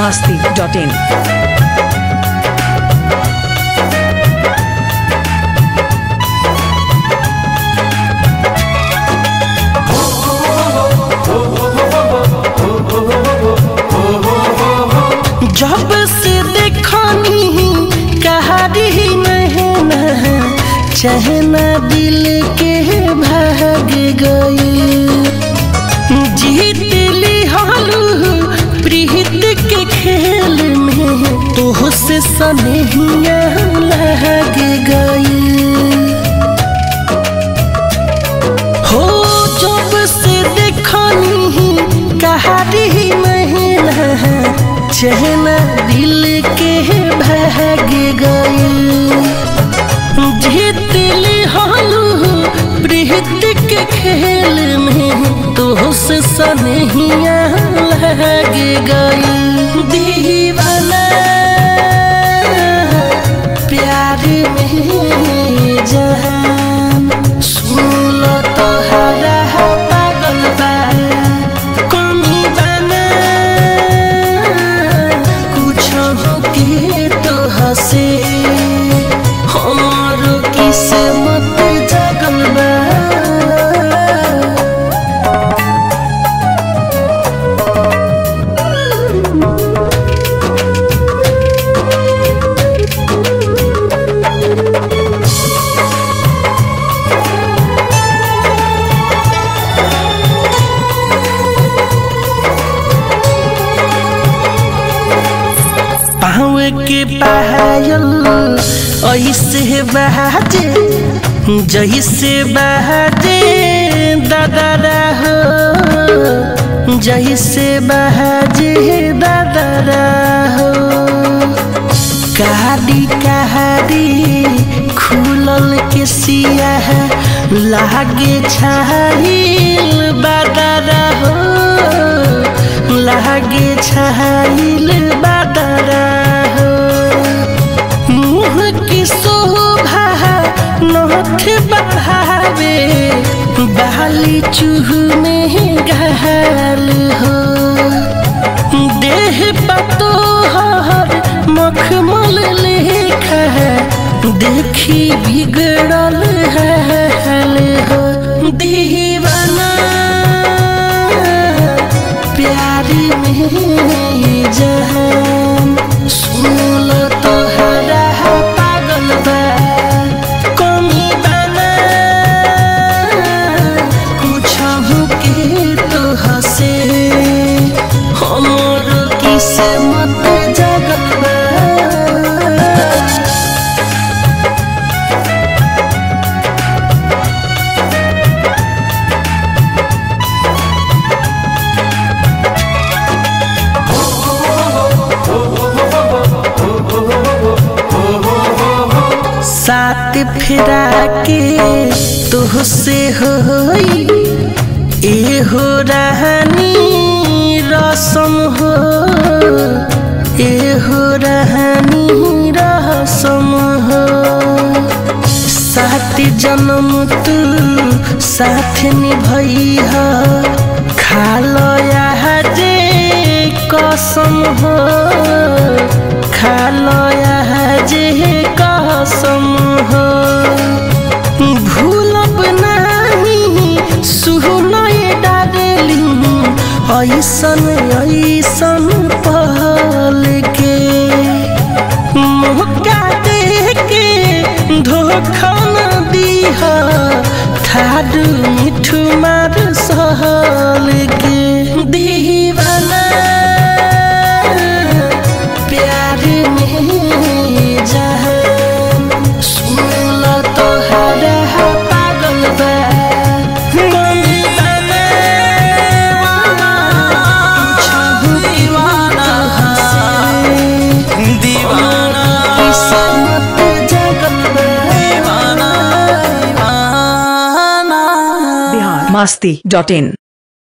masti.in. जब से देखनी कहारी नहना चहना दिल के भाग गई जीत ली हालू प्रीत के खेल में तो से सनहिया लग गई हो जब से देखनी कहारी महिला चहना दिल के भाग गई जीतली हालू प्रीत के खेल में तो से सनहिया लग गई दीवाना प्यार में जहान सुन तो हरा पागल बा कमी बना कुछ के तो हसे हमारो किस्मत जगल बा पाँव के पायल ऐसे बहाजे जैसे बहाजे दादा हो जैसे बहाजे दादा हो कहाड़ी कहाड़ी खुलल के सिया लागे छाहिल बादारा हो लागे छाहिल बादारा हो मुँह की शोभा नथ बढ़ावे बाली चूह में घाल हो देह पतो हर मखमल लेखा देखी बिगड़ल हाल हो दीवाना प्यार में जहान सुनल तो हरा पागल बा कमी बना कुछ के तो हसे हमर किस्मत जगल बा साथ फिरा के तुहसे होई ए हो रहनी रसम हो ए हो रहनी रसम हो साथ जन्म तू साथ निभई हो खालो या जे कसम हो खालो या जे कसम हो भूलब नहीं सुनय डारेली ऐसन ऐसन पल के मौका दे के धोखा न दीह थार मिठू मार सहल के दीवाना प्यार में जहान सुनल तो हरा पागल बा मम्मी बना कुछ दीवाना दीवाना किस्मत जगल बा Bihar masti.in.